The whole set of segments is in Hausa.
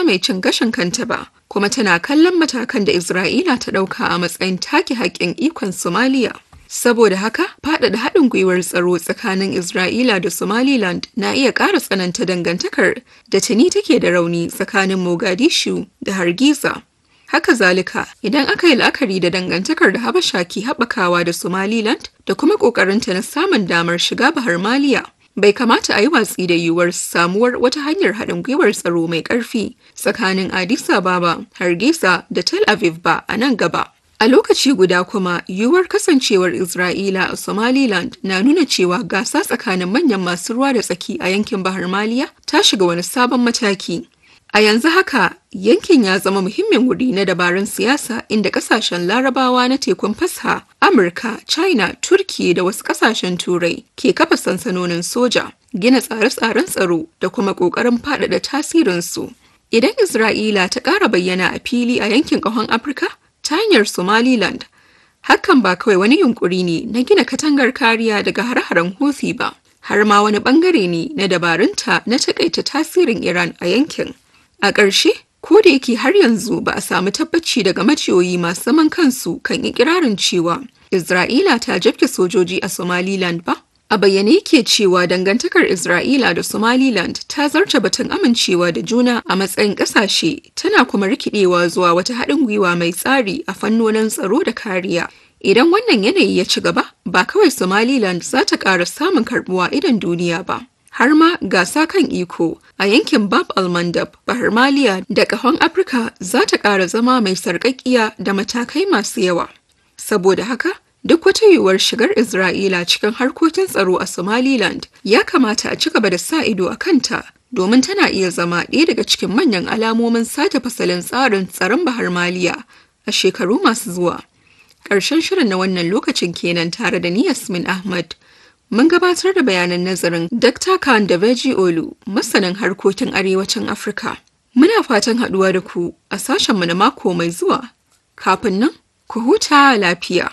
ƙasa mai cin gashin kanta ba, kuma tana kallon matakan da Isra'ila ta ɗauka a matsayin take haƙƙin ikon Somaliya. Saboda haka, faɗaɗa haɗin gwiwar tsaro tsakanin Isra'ila da Somaliland na iya ƙara tsananta dangantakar da tuni take da rauni tsakanin Mogadishu da Hargiza. Haka zalika, idan aka yi la'akari da dangantakar da Habasha ke haɓakawa da Somaliland da kuma ƙoƙarinta na samun damar shiga Bahar Maliya, bai kamata a yi watsi da yiwuwar samuwar wata hanyar haɗin gwiwar tsaro mai ƙarfi tsakanin Addis Ababa, Hargeisa da Tel Aviv ba a nan gaba. A lokaci guda kuma, yiwuwar kasancewar Isra'ila a Somaliland na nuna cewa gasa tsakanin manyan masu ruwa da tsaki a yankin Bahar Maliya ta shiga wani sabon mataki. A yanzu haka, yankin ya zama muhimmin wuri na dabarun siyasa inda kasashen larabawa na tekun fasha, Amurka, China, Turki da wasu kasashen Turai ke kafa sansanonin soja, gina tsare-tsaren tsaro da kuma ƙoƙarin faɗaɗa tasirinsu. Idan Isra'ila ta ƙara bayyana a fili a yankin ƙahon Afirka ta hanyar Somaliland, hakan ba kawai wani yunkuri ne na gina katangar kariya daga hare-haren Houthi ba, har ma wani ɓangare ne na dabarunta na taƙaita tasirin Iran a yankin. A ƙarshe, ko da yake har yanzu ba a samu tabbaci daga maciyoyi masu zaman kansu kan ikirarin cewa Isra'ila ta jabke sojoji a Somaliland ba, a bayyane yake cewa dangantakar Isra'ila da Somaliland ta zarta batun amincewa da juna a matsayin ƙasashe tana kuma rikidewa zuwa wata haɗin gwiwa mai tsari a fannonin tsaro da kariya. Idan wannan yanayi ya ci gaba, ba kawai Somaliland za ta ƙara samun karɓuwa idan duniya ba. har ma gasa kan iko a yankin bab almandab bahar maliya da kahon afirka za ta ƙara zama mai sarƙaƙiya da matakai masu yawa saboda haka duk wata yiwuwar shigar isra'ila cikin harkokin tsaro a somaliland ya kamata a ci gaba da sa ido a kanta domin tana iya zama ɗaya daga cikin manyan alamomin sake fasalin tsarin tsaron bahar maliya a shekaru masu zuwa ƙarshen shirin na wannan lokacin kenan tare da ni yasmin ahmad Mun gabatar da bayanan nazarin Dr. Khan da Veji Olu, masanin harkokin arewacin Afirka. Muna fatan haɗuwa da ku a sashenmu na mako mai zuwa. Kafin nan, ku huta lafiya.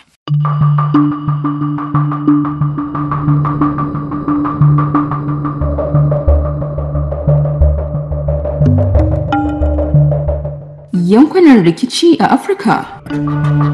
Yankunan rikici a Afirka.